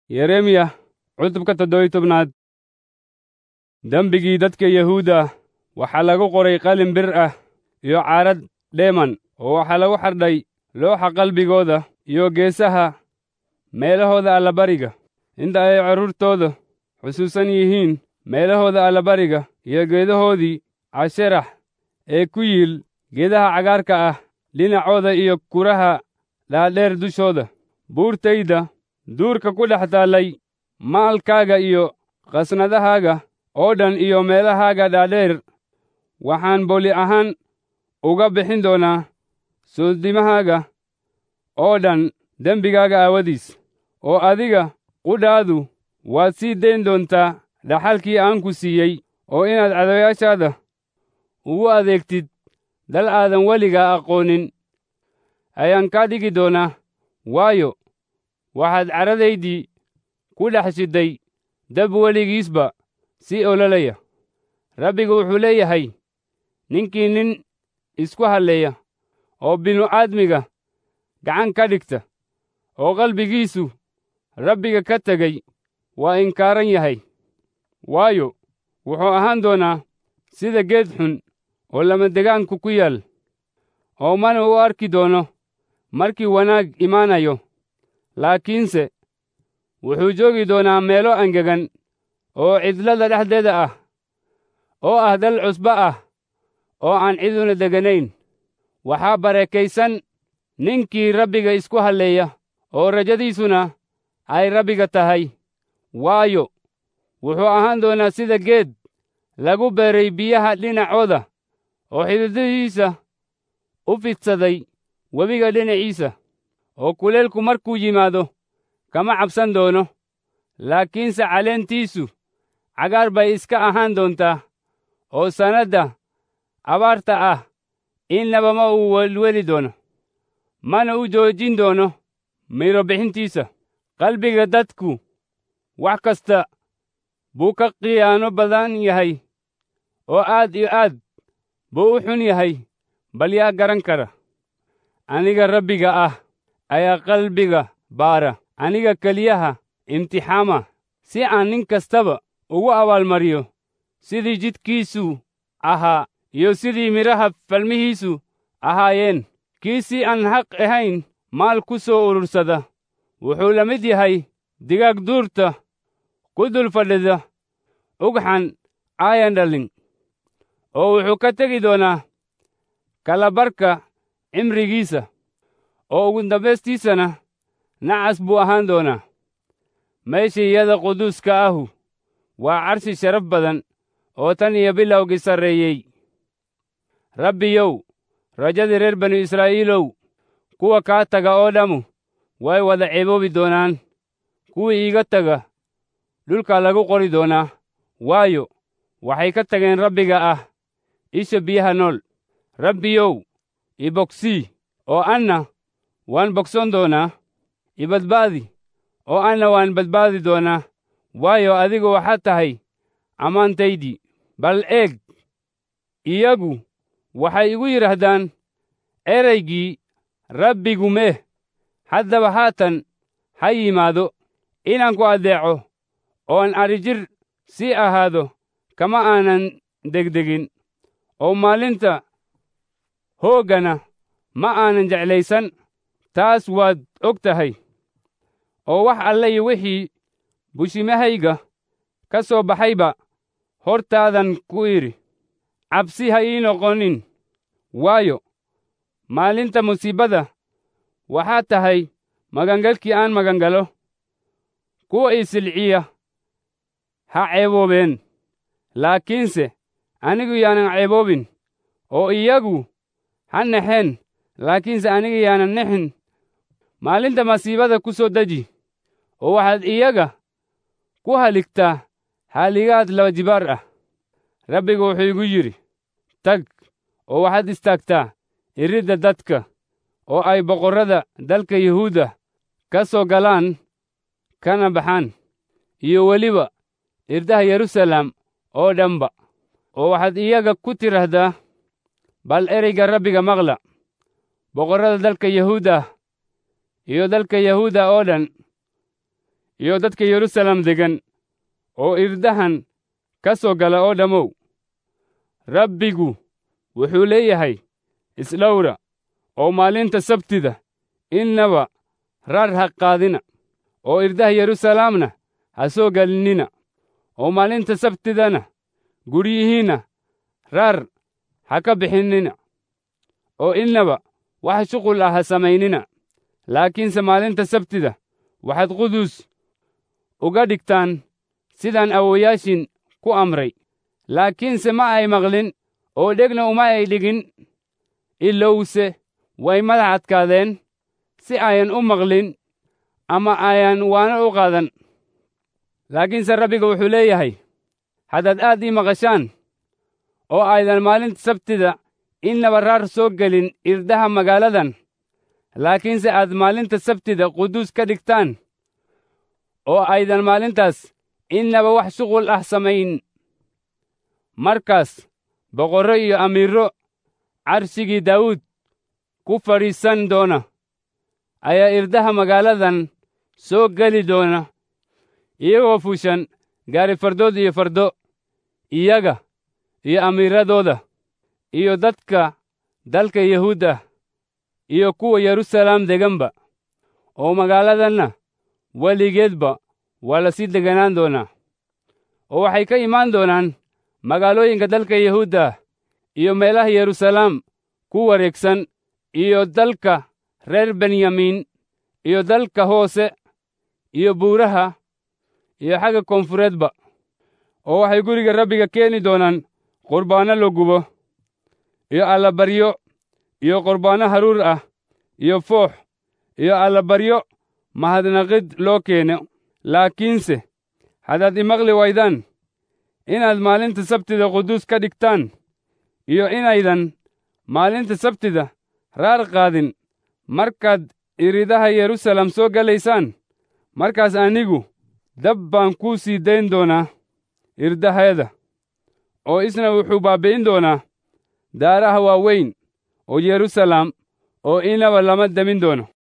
yeremiya cutubka toddobiy tobnaad dembigii dadka yahuuda waxaa lagu qoray qalin bir ah iyo caarad dheeman oo waxaa lagu xardhay looxa qalbigooda iyo geesaha meelahooda allabariga inta ay carruurtooda xusuusan yihiin meelahooda allabariga iyo geedahoodii casherax ee ku yiil geedaha cagaarka ah dhinacooda iyo kuraha dhaadheer dushooda buurtayda duurka ku dhex taallay maalkaaga iyo khasnadahaaga oo dhan iyo meelahaaga dhaadheer waxaan boli ahaan uga bixin doonaa soodimahaaga oo dhan dembigaaga aawadiis oo adiga qudhaadu waad sii dayn doontaa dhaxalkii aan ku siiyey oo inaad cadawayaashaada ugu adeegtid dal aadan weligaa aqoonin ayaan kaa dhigi doonaa waayo waxaad caradaydii ku dhex shidday dab weligiisba si ololaya rabbigu wuxuu leeyahay ninkii nin isku halleeya oo binu-aadmiga gacan ka dhigta oo qalbigiisu rabbiga ka tegey waa inkaaran yahay waayo wuxuu ahaan doonaa sida geed xun oo lamadegaanku ku yaal oo mana u arki doono markii wanaag imaanayo laakiinse wuxuu joogi doonaa meelo angegan oo cidlada dhexdeeda ah oo ah dal cusbo ah oo aan ciduna deganayn waxaa barakaysan ninkii rabbiga isku halleeya oo rajadiisuna ay rabbiga tahay waayo wuxuu ahaan doonaa sida geed lagu beeray biyaha dhinacooda oo xididadiisa u fidsaday webiga dhinaciisa oo kuleelku markuu yimaado kama cabsan doono laakiinse caleentiisu cagaar bay iska ahaan doontaa oo sannadda abaarta ah innaba ma uu welweli doono mana u joojin doono midho bixintiisa qalbiga dadku wax kasta buu ka khiyaano badan yahay oo aad iyo aad buu u xun yahay bal yaa garan kara aniga rabbiga ah ayaa qalbiga baara aniga keliyaha imtixaama si aan nin kastaba ugu abaalmariyo sidii jidkiisu ahaa iyo sidii midhaha falmihiisu ahaayeen kii si aan xaq ahayn maal ku soo urursada wuxuu la mid yahay digaag duurta ku dul fadhida ugxan aayan dhalin oo wuxuu ka tegi doonaa kalabarka cimrigiisa oo ugu dambaystiisana nacas buu ahaan doonaa meeshaiyada quduuska ahu waa carshi sharaf badan oo tan iyo bilowgii sarreeyey rabbiyow rajadii reer banu israa'iilow kuwa kaa taga oo dhammu way wada ceeboobi doonaan kuwii iiga taga dhulka lagu qori doonaa waayo waxay ka tageen rabbiga ah isha biyaha nool rabbiyow i bogsii oo anna waan bogson doonaa i badbaadi oo anna waan badbaadi doonaa waayo adigu waxaad tahay ammaantaydii bal eeg iyagu waxay igu yidhaahdaan eraygii rabbigu meh haddaba haatan ha yimaado inaan ku addeeco oon adhijir sii ahaado kama aanan degdegin oo maalinta hooggana ma aanan jeclaysan taas waad og tahay oo wax alle iyo wixii bushimahayga ka soo baxayba hortaadan ku idhi cabsi ha ii noqonin waayo maalinta musiibada waxaad tahay magangalkii aan magangalo kuwa ii silciya ha ceeboobeen laakiinse anigu yaanan ceeboobin oo iyagu ha naxeen laakiinse aniga yaanan nexin maalinta masiibada ku soo deji oo waxaad iyaga ku haligtaa haaligaad laba jibaar ah rabbigu wuxuu igu yidhi tag oo waxaad istaagtaa iridda dadka oo ay boqorrada dalka yuhuudda ka soo galaan kana baxaan iyo weliba irdaha yeruusaalem oo dhanba oo waxaad iyaga ku tidhaahdaa bal ereyga rabbiga maqla boqorrada dalka yahuudda iyo dalka yahuudda oo dhan iyo dadka yeruusaalem deggan oo irdahan ka soo gala oo dhammow rabbigu wuxuu leeyahay isdhowra oo maalinta sabtida innaba rar ha qaadina oo irdaha yeruusaalemna ha soo gelinnina oo maalinta sabtidana guryihiinna rar ha ka bixinnina oo innaba wax shuqul ah ha samaynina laakiinse maalinta sabtida waxaad quduus uga dhigtaan sidaan awowayaashin ku amray laakiinse ma ay maqlin oo dhegna uma ay dhigin ilowse way madax adkaadeen si ayan u maqlin ama ayan waana u qaadan laakiinse rabbiga wuxuu leeyahay haddaad aad ii maqashaan oo aydan maalinta sabtida innaba raar soo gelin irdaha magaaladan laakiinse aad maalinta sabtida quduus ka dhigtaan oo aydan maalintaas innaba wax shuqul ah samayn markaas boqorro iyo amiirro carshigii daawuud ku fadhiisan doona ayaa irdaha magaaladan soo geli doona iyagoo fuushan gaari fardood iyo fardo iyaga iyo amiiradooda iyo dadka dalka yahuudda iyo kuwa yeruusaalem deganba oo magaaladanna weligeedba waa la sii deganaan doonaa oo waxay ka imaan doonaan magaalooyinka dalka yahuudda iyo meelaha yeruusaalem ku wareegsan iyo dalka reer benyamin iyo dalka hoose iyo buuraha iyo xagga koonfureedba oo waxay guriga rabbiga keeni doonaan qurbaanno la gubo iyo allabaryo iyo qurbaanno haruur ah iyo foox iyo allabaryo mahadnaqid loo keeno laakiinse haddaad imaqli waydaan inaad maalinta sabtida quduus ka dhigtaan iyo inaydan maalinta sabtida raar qaadin markaad iridaha yeruusaalem soo gelaysaan markaas anigu dab baan kuu sii dayn doonaa irdaheeda oo isna wuxuu baabbi'in doonaa daaraha waaweyn oo yeruusaalem oo inaba lama demin doono